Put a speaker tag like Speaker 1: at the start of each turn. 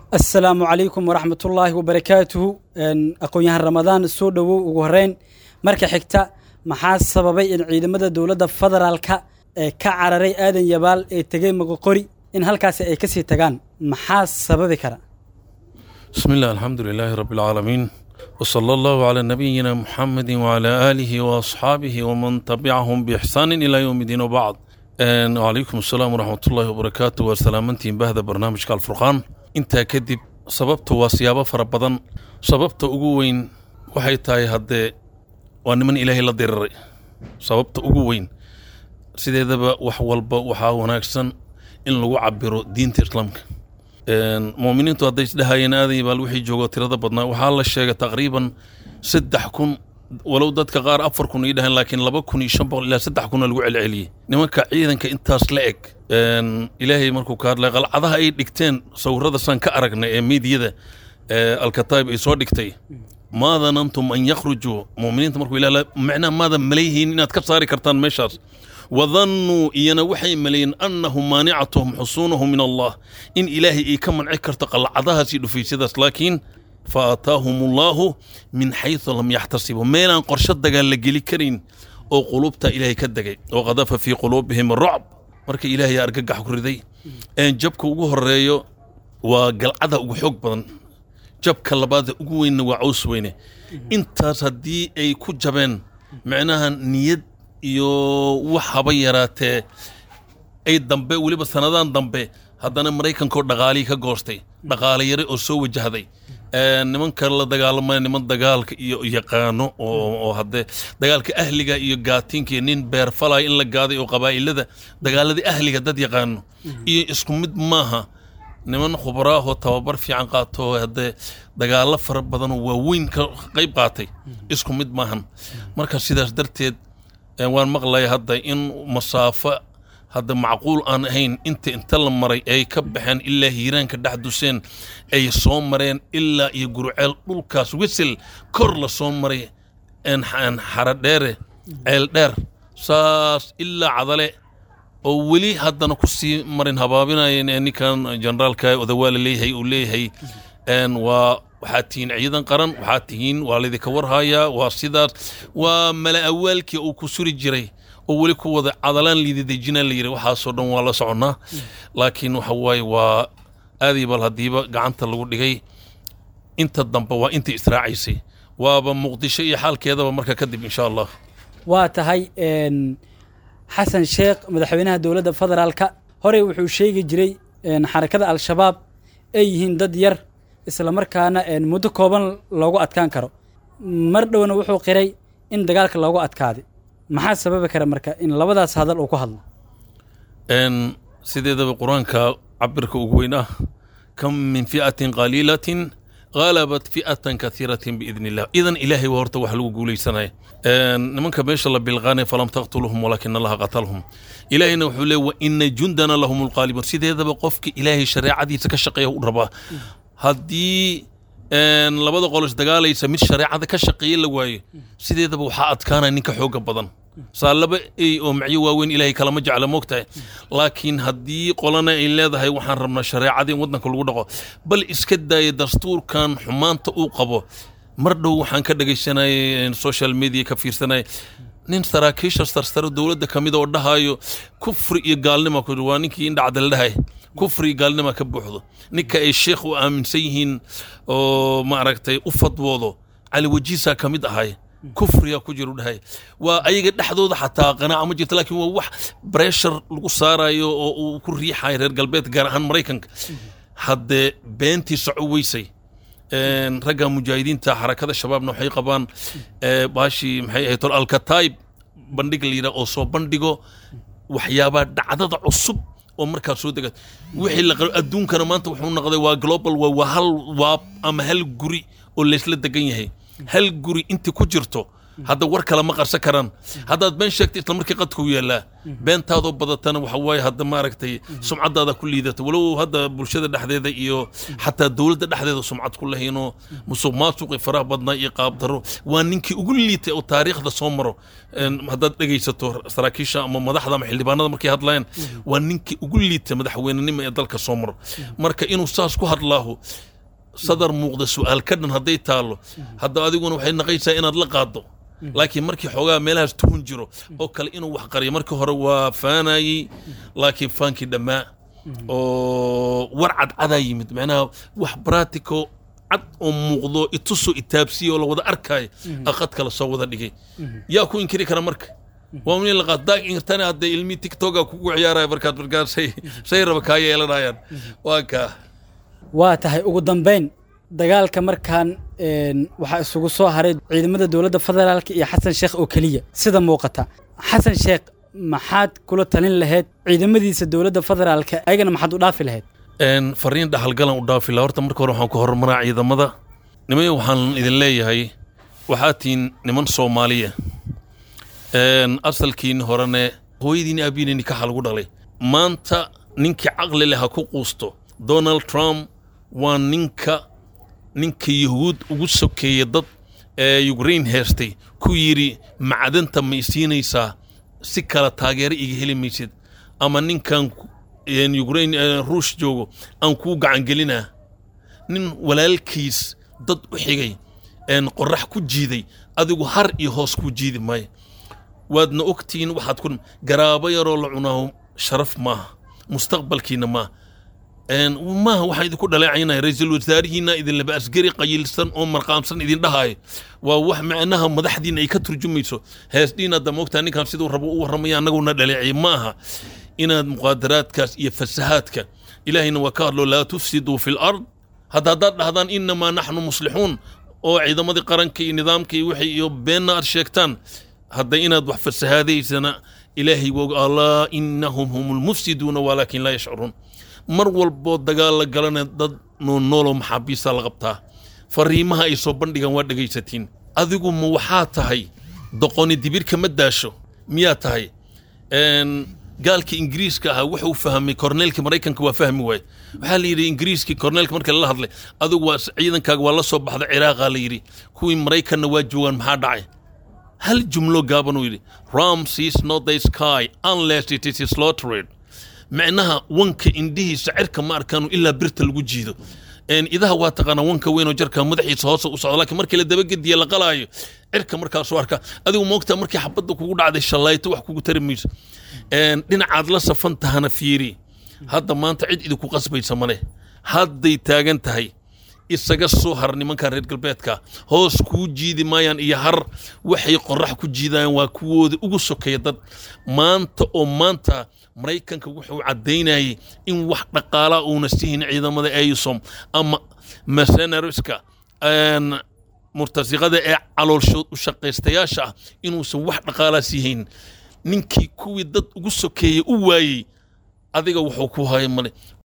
Speaker 1: asalaamu calaykum waraxmatullaahi wabarakaatuhu aqoon-yahan ramadaan soo dhowow ugu horeyn marka xigta maxaa sababay in ciidamada dowladda federaalka ee ka cararay aadan yabaal ee tegey moqoqori in halkaasi ay kasii tagaan maxaa sababi kara
Speaker 2: بسم الله الحمد لله رب العالمين وصلى الله على نبينا محمد وعلى آله وأصحابه ومن تبعهم بإحسان إلى يوم الدين وبعد أن وعليكم السلام ورحمة الله وبركاته وسلامتين بهذا برنامج الفرقان انت كدب سببت وسيابة فربضا سببت أقوين waxay tahay haddee waa niman ilaahay la diriray sababta ugu weyn sideedaba wax walba waxaa wanaagsan in lagu cabiro diinta islaamka muuminiintu hadday isdhahayeen aadan yabaal wixii joogo tirada badnaa waxaa la sheegay taqriiban saddex kun walow dadka qaar afar kun ay dhahayn laakiin laba kun iyo shan boqol ilaa saddex kuna lagu celceliyey nimanka ciidanka intaas la eg ilaahay markuu ka hadlay qalcadaha ay dhigteen sawirada saan ka aragnay ee miidiyada alkataib ay soo dhigtay maa danantum an yakhrujuu muuminiinta markuu ilaah macnaha maadan malayhiin inaad ka saari kartaan meeshaas wadannuu iyana waxay maleeyeen annahum maanicatuhum xusuunahum min allah in ilaahay ay ka manci karto qalcadahaas iyo dhufaysyadaas laakiin fa aataahum allaahu min xaysu lam yaxtasibuu meelaan qorsho dagaal la geli karin oo qulubta ilaahay ka degay oo qadafa fii quluubihim rucb marka ilaahay argagax ku riday jabka ugu horeeyo waa galcada ugu xoog badan jabka labaada ugu weynna waa caws weyne intaas haddii ay ku jabeen macnaha niyad iyo wax haba yaraatee ay dambe weliba sanadaan dambe haddana maraykankaoo dhaqaalihii ka goostay dhaqaale yare oo soo wajahday nimanka la dagaalamaya niman dagaalka iyo yaqaano oo haddee dagaalka ahliga iyo gaatiinka iyo nin beerfalaya in la gaaday oo qabaa'ilada dagaaladii ahliga dad yaqaano iyo isku mid maaha niman khubaraahoo tababar fiican qaato haddee dagaalo fara badanoo waaweyn ka qayb qaatay isku mid maahan marka sidaas darteed waan maqlaya hadda in masaafo hadda macquul aan ahayn inta inta la maray ay ka baxeen ilaa hiiraanka dhex duseen ay soo mareen ilaa iyo guruceel dhulkaas wisel kor la soo maray xaradheere ceel dheer saas ilaa cadale oo weli haddana ku sii marin habaabinayeen ninkan generaalka odawaala leeyahay uu leeyahay waa waxaad tihiin ciidan qaran waxaad tihiin waa laydinka warhayaa waa sidaas waa mala awaalkii uu ku suri jiray oo weli ku wada cadalaan liididejinaa la yidhi waxaasoo dhan waa la soconnaa laakiin waxa waaye waa aaday bal haddiiba gacanta lagu dhigay inta dambe waa intii israacaysay waaba muqdisho iyo xaalkeedaba marka kadib insha allah
Speaker 1: waa tahay xasan sheekh madaxweynaha dowladda federaalka horey wuxuu sheegi jiray xarakada al-shabaab ay yihiin dad yar isla markaana muddo kooban loogu adkaan karo mar dhowna wuxuu qiray in dagaalka loogu adkaaday maxaa sababi kara marka in labadaas hadal uu ku hadlo
Speaker 2: sideedaba qur-aanka cabirka ugu weyn ah kam min fi'atin qaliilatin غلبت فئة كثيرة بإذن الله إذن إلهي وهرت وحلو قولي سنة نمنك بيش الله بالغاني فلم تقتلهم ولكن الله قتلهم إلهي نوحولي وإن جندنا لهم القالبون سيدي هذا بقفك إلهي شريعة دي تكشقيه وربا هدي labada qolos dagaalaysa mid shareecada ka shaqeeye la waayo sideedaba waxaa adkaana ninka xooga badan saa laba ey oo macyo waaweyn ilaahay kalama jecla moogtahay laakiin haddii qolana ay leedahay waxaan rabnaa shareecada in waddanka lagu dhaqo bal iska daaya dastuurkan xumaanta uu qabo mar dhow waxaan ka dhegaysanayay social media ka fiirsanaya nin saraakiisha sarsare dowladda ka mid oo dhahayo kufri iyo gaalnima ku waa ninkii indhacdal dhahay kufri iyo gaalnima ka buuxdo ninka ay sheekh u aaminsan yihiin oo maaragtay u fadwoodo cali wajiisaa ka mid ahay kufriga ku jiru dhahay waa ayaga dhexdooda xataa qanaaca ma jirto laakiin waa wax breshar lagu saarayo oo uu ku riixayo reer galbeed gaar ahaan maraykanka haddee beentii soco weysay ragga mujaahidiinta xarakada shabaabna waxay qabaan baashii maxay ahayd tol alkataib bandhig la yidhaha oo soo bandhigo waxyaabaa dhacdada cusub oo markaa soo dega wixii la qabo adduunkana maanta wuxuu noqday waa global waa waa hal waab ama hal guri oo laysla degan yahay hal guri inta ku jirto hadda war kale ma qarsan karaan haddaad been sheegta isla markii qadkuu yaallaa beentaadoo badatana waxa waaye hadda maaragtay sumcadaada ku liidata walow hadda bulshada dhexdeeda iyo xataa dowladda dhexdeeda sumcad ku lahaynoo musuq maasuqi faraha badnaa iyo qaabdaro waa ninkii ugu liitay oo taariikhda soo maro Een, haddaad dhegaysato saraakiisha ama madaxda ama xildhibaanada markay hadlayaan waa ninkii ugu liitay madaxweynenimo ee dalka soo maro marka inuu saas ku hadlaaho sadar muuqda su-aal ka dhan hadday taallo hadda adiguna waxay naqaysaa inaad la qaaddo laakiin markii xoogaa meelahaas tuhun jiro oo kale inuu wax qariyo markii hore waa faanayey laakiin faankii dhammaa oo war cadcadaa yimid macnaha wax bratico cad oo muuqdo itusoo itaabsiya oo la wada arkaayo aqad kale soo wada dhigay yaa ku inkiri kara marka waa min la qaad daag inkirtana hadda ilmi tiktoka kugu ciyaaraya markaad markaas say say raba kaa yeelanayaan waa kaa
Speaker 1: waa tahay ugu dambayn dagaalka markaan een, waxaa isugu soo haray ciidamada dowladda federaalka iyo xasan sheekh oo keliya sida muuqata xasan sheekh maxaad kula talin lahayd ciidamadiisa dowladda federaalka ayagana maxaad u dhaafi lahayd
Speaker 2: Een, fariin dhaxalgalan u dhaafi lahaa horta marka hore waxaan ku horumaraa ciidamada nimayo waxaan idin leeyahay waxaad tihiin niman soomaaliya Een, asalkiin horene hooyadiin aabihiin nikaxa lagu dhalay maanta ninkii caqli leh ha ku quusto donald trump waa ninka ninka yahuud ugu sokeeya dad ee ukraine heestay ku yidhi macdanta ma isiinaysaa si kale taageero iga heli maysid ama ninkan een, ukraine ee, ruush joogo aan kuu gacangelinaa nin walaalkiis dad u xigay een qorax ku jiiday adigu har iyo hoos kuu jiidi maayo waadna ogtihiin waxaad ku garaabo yaroo la cunaaho sharaf maaha mustaqbalkiina maaha Een, maaha waxaa idinku dhaleecaynaya ra-iisul wasaarihiina idinlaba asgari qayilsan oo marqaamsan idin dhahaayo waa wax macnaha madaxdiina ay ka turjumayso heesdhiin hadda moogtaa ninkan siduu rabo u warramaya annaguna dhaleecay ma aha inaad muqaadaraadkaas iyo fasahaadka ilaahayna waa ka hadlo laa tufsiduu fi lard hadda haddaad dhahdaan inamaa naxnu muslixuun oo ciidamadii qaranka iyo nidaamka iyo wixii iyo beenna aad sheegtaan hadda inaad wax fasahaadaysana ilaahay waa og alaa inahum hum lmufsiduuna walaakin laa yashcuruun mar walboo dagaal la galana dad noolnooloo maxaabiista la qabtaa fariimaha ay soo bandhigaan waa dhegaysatiin adigu ma waxaa tahay doqoni dibirka ma daasho miyaa tahay Een, gaalka ingiriiska ahaa wuxuu fahmay korneelka maraykanka waa fahmi waaye waxaa la yidhi ingiriiskii korneelka marka lala hadlay adigu waa ciidankaaga waa la soo baxda ciraaqa la yidhi kuwii maraykanna waa joogaan maxaa dhacay hal jumlo gaaban uu yidhi ram sees not the sky unless it is slaughtered micnaha wanka indhihiisa cirka ma arkaanu ilaa birta lagu jiido Een, idaha waa taqaanaa wanka weyn oo jarka madaxiisa hoose u socdo laakiin markii la dabagediye la qalaayo cirka markaasuu arka adigu moogtaa markii xabadda kugu dhacday shallayto wax kugu tari mayso Een, dhinacaad la safan tahana fiiri hadda maanta cid idinku qasbaysa male hadday taagan tahay isaga soo har nimankan reer galbeedka hoos kuu jiidi maayaan iyo har waxay qorax ku jiidayaan waa kuwooda ugu sokeeya dad maanta oo maanta maraykanka wuxuu caddaynayay in wax dhaqaalaa uuna sihin ciidamada eysom ama mercenariska een, murtasiqada ee caloolshood u shaqaystayaasha ah inuusan wax dhaqaalaa siihayn ninkii kuwii dad ugu sokeeyey u waayey adiga wuxuu ku haya male